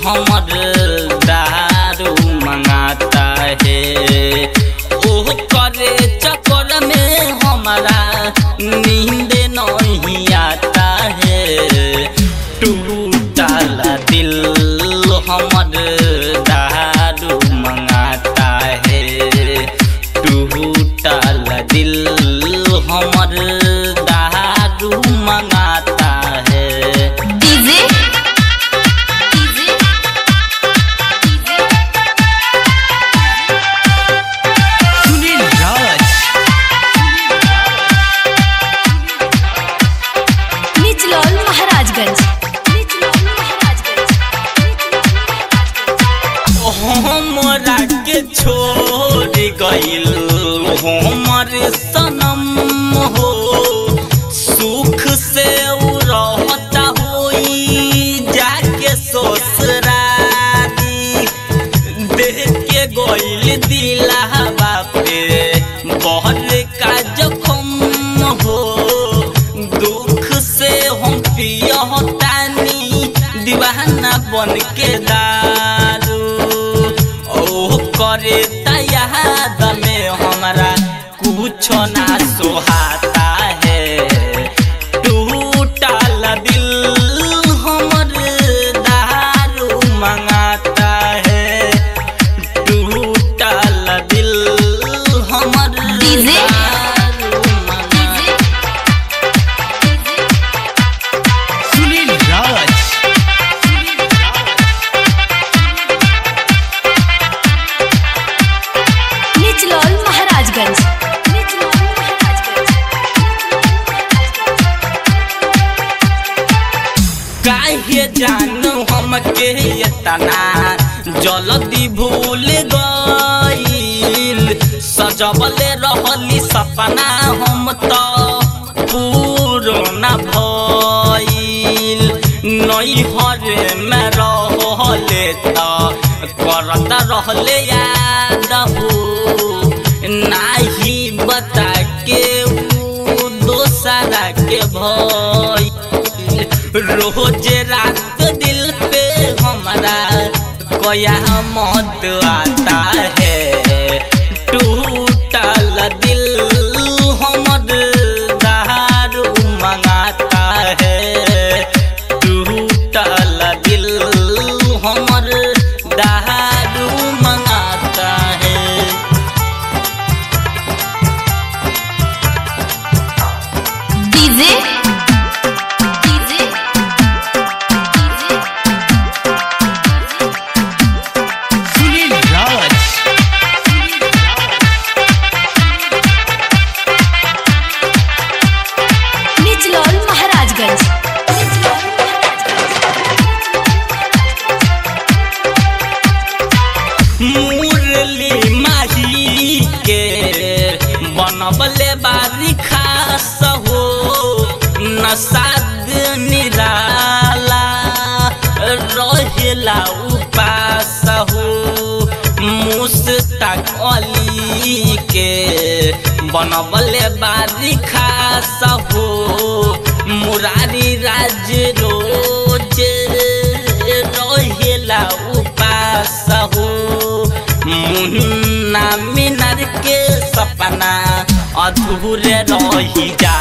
हमर दारू मंगाता है ओह करे चक्कर में हमारा नींद नहीं आता है टूटल दिल हमर दारू मंगाता है टूटल दिल हमर दारू मंगाता है डीजे डीजे सुनील राज निचलौल महाराजगंज निचलौल महाराजगंज हमरा के छोड़ गइल हमर सनम हो सुख से उ रहता होई जाके ससुरारी देख के गइल दिलावा पे बहुत का जखम हो दुख से हम पियतानी दीवाना बन के दारू ओ करे याद में हमारा कुछ ना सोहाता है टूटल दिल हमर दारू मंगाता है टूटल दिल हमर डीजे? दारू मंगाता सुनील राज निचलौल महाराजगंज निचलौल महाराजगंज काहे जानू हमके इतना जल्दी भूल गईल सजवले रहली सपना हम तो पूरो न भइल नैहर में रहले त करत रहले याद हो नाही बता के ऊ दोसरा के भइल रोज रात दिल पे हमारा कोया मौत आता है टूटल दिल हमर दारू मंगाता है टूटल दिल हमर दारू मंगाता है डीजे डीजे सुनील राज निचलौल महाराजगंज निचलौल मुरली माही के बनबले बारी खास हो नसाद निराला रहेला उपास हो मुस्तक अली के बनबले बारी खास हो मुरारी राज रोज रहेला उपास हो मुन्ना मिनर के सपना अधूरे रही जा